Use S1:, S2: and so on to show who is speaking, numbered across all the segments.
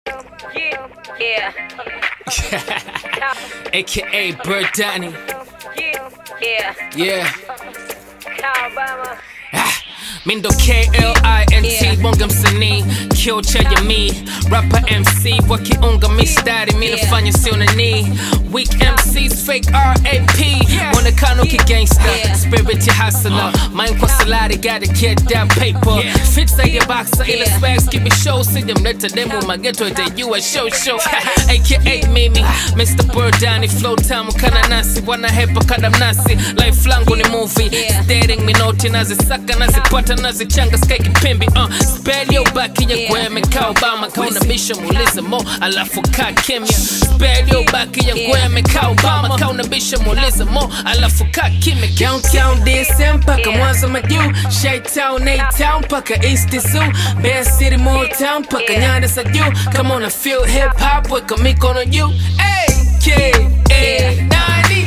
S1: Yeah, yeah,
S2: AKA Bird Danny.
S1: yeah, yeah.
S2: Yeah.
S1: Alabama.
S2: Ah, Mindo KLINT
S1: Yeah.
S2: bonga msanii kio cha jamii rapa MC wakiunga mistari mi
S1: Yeah.
S2: nafanya sio nani weak MCs fake RAP mwonekano kigangsta
S1: Yeah.
S2: spirit ya hustler mind kwa salari gotta get that paper fit side ya boxer ila
S1: Yeah.
S2: swags keep it show sijamleta demo mageto itajua show show aka mimi Mr. Burdani flow tamu kana nasi wanahepa kada mnasi life langu ni movie
S1: Yeah.
S2: staring minoti nazisaka nazipata nazichanga sky kipimbi uh, spell yo baki ya
S1: Yeah.
S2: gweme ka Obama kauna bisha muulize mo alafu ka kimya spell yo baki ya
S1: Yeah.
S2: gweme ka Obama kauna bisha muulize mo alafu ka kimya downtown DSM mpaka
S1: Yeah.
S2: Mwanza majuu Shytown A-Town mpaka East Zoo Bear City Moore Town mpaka
S1: Yeah.
S2: nyanda za juu kama una feel hip hop weka mikono juu AKA nani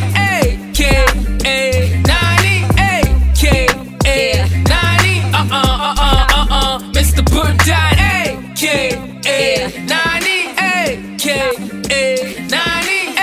S2: AKA nani AKA
S1: Yeah.
S2: nani uh uh uh uh uh uh Mr. Burdine AKA nani AKA nani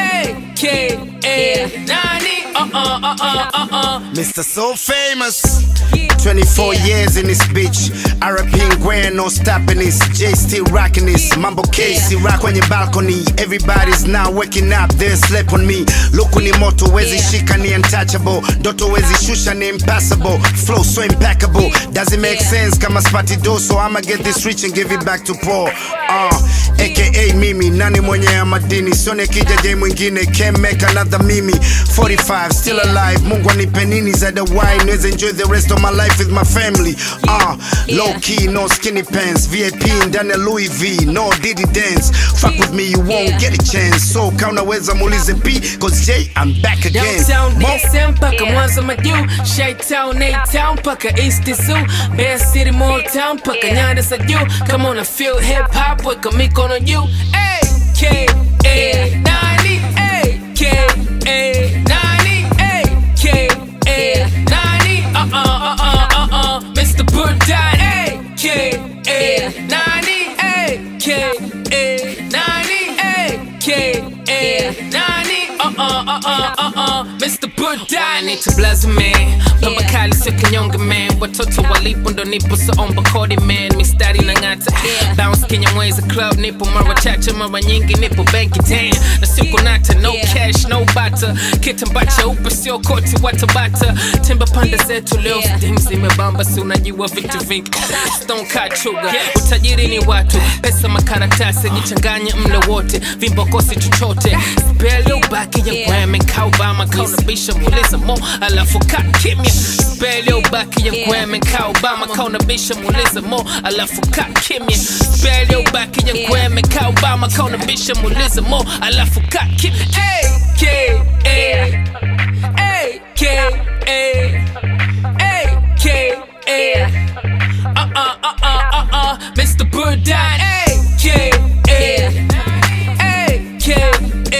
S2: AKA nani uh uh uh uh uh uh
S3: Mr. So Famous. 24
S1: Yeah.
S3: years in this bitch. RPing Gwen, no stopping this. J still rocking this. Mambo Casey rock kwenye balcony. Everybody's now waking up, they sleep on me. Luku ni moto, wezi
S1: Yeah.
S3: shika ni untouchable. Doto wezi shusha ni impossible. Flow so impeccable. Does it make
S1: Yeah.
S3: sense? Kama spati do, so I'ma get this rich and give it back to Paul. Uh, AKA mimi, nani mwenye ya madini. Sone kija J mwingine, can't make another mimi. 45, still
S1: Yeah.
S3: alive. Mungu anipe nini zaidi ya wine niweze enjoy the rest of my life with my family uh, low
S1: Yeah.
S3: key no skinny pants vip ndani ya louis v no diddy dance fuck with me you won't
S1: Yeah.
S3: get a chance so ka unaweza muulize p cause j i'm back again
S2: Downtown
S3: Mo-
S2: DSM mpaka
S1: Yeah.
S2: Mwanza majuu Shytown A-Town mpaka East Zoo Bear City Moore Town mpaka
S1: Yeah.
S2: nyanda za juu kama una feel hip hop weka mikono juu AKA
S1: Yeah.
S2: nani AKA nani AKA
S1: Yeah.
S2: nani uh uh uh uh uh uh Mr. Burdine AKA
S1: Yeah.
S2: nani AKA nani AKA
S1: Yeah.
S2: nani uh uh uh uh uh uh Mr. Burdani to blaze man Pamba
S1: Yeah.
S2: kali sio kinyonge man Watoto walipo ndo nipo so omba kodi man Mistari na ngata
S1: Yeah.
S2: Bounce Kinyamwezi club nipo mara chache mara nyingi nipo benki damn Na siku nata no
S1: Yeah.
S2: cash no butter Kitambaa cheupe sio koti watabata Timba pande zetu leo
S1: Yeah.
S2: Steam zimebamba si unajua vitu vingi Stone cut sugar Utajiri ni watu Pesa makaratasi jichanganye mle wote Vimbokosi chochote Spell ubaki ya
S1: Yeah.
S2: gweme Ka Obama ka unabisha muuliza mo Alafu ka kimya Spell ubaki ya
S1: Yeah.
S2: gweme Ka Obama ka unabisha muuliza mo Alafu ka kimya Spell ubaki ya
S1: Yeah.
S2: gweme Ka Obama ka unabisha muuliza mo Alafu ka kimya AKA AKA AKA uh uh uh uh uh uh Mr. Burdine AKA AKA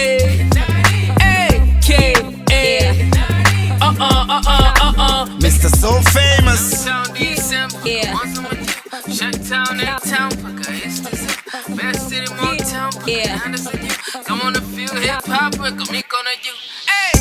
S2: AKA uh uh uh uh uh uh
S3: mr so famous
S2: Town DSM
S1: Yeah.
S2: Shut town in town Paka East Best city more town
S1: Yeah.
S2: Come on and feel hip hop Weka mikono juu Hey